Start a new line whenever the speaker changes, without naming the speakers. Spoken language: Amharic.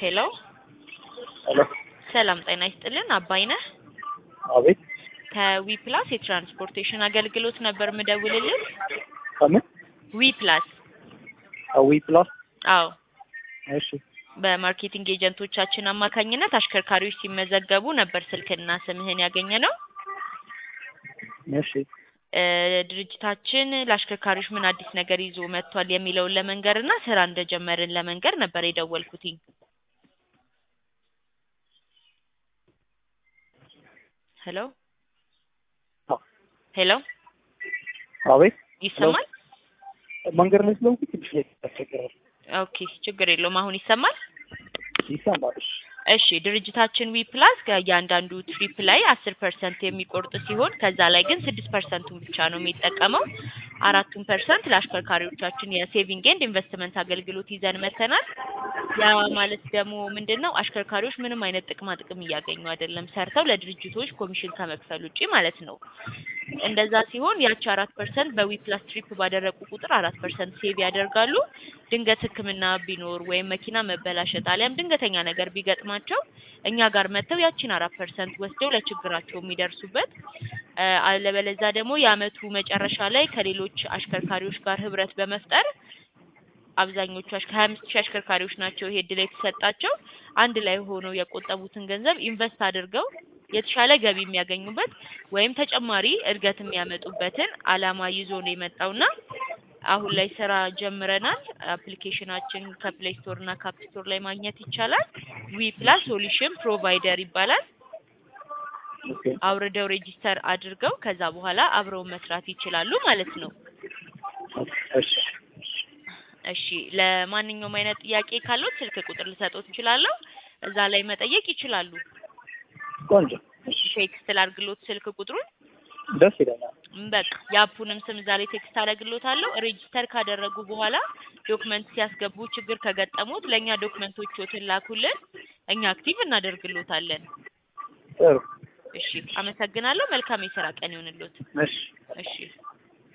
ሄሎ
ሄሎ
ሰላም ጤና ይስጥልን። አባይነህ
አቤት
ከዊ ፕላስ የትራንስፖርቴሽን አገልግሎት ነበር ምደውልልን።
ከምን
ዊ ፕላስ
አዊ ፕላስ
አዎ
እሺ
በማርኬቲንግ ኤጀንቶቻችን አማካኝነት አሽከርካሪዎች ሲመዘገቡ ነበር ስልክና ስምህን ያገኘ ነው።
እሺ
እ ድርጅታችን ለአሽከርካሪዎች ምን አዲስ ነገር ይዞ መጥቷል የሚለውን ለመንገር እና ስራ እንደጀመርን ለመንገር ነበር የደወልኩትኝ። ሄሎ
አዎ።
ሄሎ
አቤት
ይሰማል?
መንገድ ላይ ስለሆንኩ ትንሽ ያስቸግራል።
ኦኬ ችግር የለውም። አሁን ይሰማል?
ይሰማል። እሺ
እሺ ድርጅታችን ዊ ፕላስ ከእያንዳንዱ ትሪፕ ላይ አስር ፐርሰንት የሚቆርጥ ሲሆን ከዛ ላይ ግን ስድስት ፐርሰንቱን ብቻ ነው የሚጠቀመው። አራቱን ፐርሰንት ለአሽከርካሪዎቻችን የሴቪንግ ኤንድ ኢንቨስትመንት አገልግሎት ይዘን መተናል። ያ ማለት ደግሞ ምንድን ነው አሽከርካሪዎች ምንም አይነት ጥቅማ ጥቅም እያገኙ አይደለም፣ ሰርተው ለድርጅቶች ኮሚሽን ከመክፈል ውጪ ማለት ነው። እንደዛ ሲሆን ያቺ አራት ፐርሰንት በዊ ፕላስ ትሪፕ ባደረጉ ቁጥር አራት ፐርሰንት ሴቭ ያደርጋሉ። ድንገት ሕክምና ቢኖር ወይም መኪና መበላሸት አሊያም ድንገተኛ ነገር ቢገጥማቸው እኛ ጋር መጥተው ያቺን አራት ፐርሰንት ወስደው ለችግራቸው የሚደርሱበት እ አለበለዛ ደግሞ የአመቱ መጨረሻ ላይ ከሌሎች አሽከርካሪዎች ጋር ህብረት በመፍጠር አብዛኞቹ አሽ- ከሀያ አምስት ሺህ አሽከርካሪዎች ናቸው ይሄ እድል የተሰጣቸው አንድ ላይ ሆነው የቆጠቡትን ገንዘብ ኢንቨስት አድርገው የተሻለ ገቢ የሚያገኙበት ወይም ተጨማሪ እድገት የሚያመጡበትን አላማ ይዞ ነው የመጣውና አሁን ላይ ስራ ጀምረናል። አፕሊኬሽናችን ከፕሌይ ስቶር እና ካፕ ስቶር ላይ ማግኘት ይቻላል። ዊ ፕላስ ሶሉሽን ፕሮቫይደር ይባላል።
ኦኬ
አውርደው ሬጂስተር አድርገው ከዛ በኋላ አብረው መስራት ይችላሉ ማለት ነው።
እሺ
እሺ ለማንኛውም አይነት ጥያቄ ካለው ስልክ ቁጥር ልሰጦት እችላለሁ። እዛ ላይ መጠየቅ ይችላሉ።
ቆንጆ እሺ
ቴክስት ላድርግሎት ስልክ ቁጥሩን።
ደስ ይለኛል።
ም በቃ የአፑንም ስም እዛ ላይ ቴክስት አደርግሎታለሁ። ሬጂስተር ካደረጉ በኋላ ዶክመንት ሲያስገቡ ችግር ከገጠሙት ለእኛ ዶክመንቶቹን ላኩልን፣ እኛ አክቲቭ እናደርግሎታለን።
ጥሩ
እሺ አመሰግናለሁ። መልካም የስራ ቀን ይሁንልዎት።
እሺ
እሺ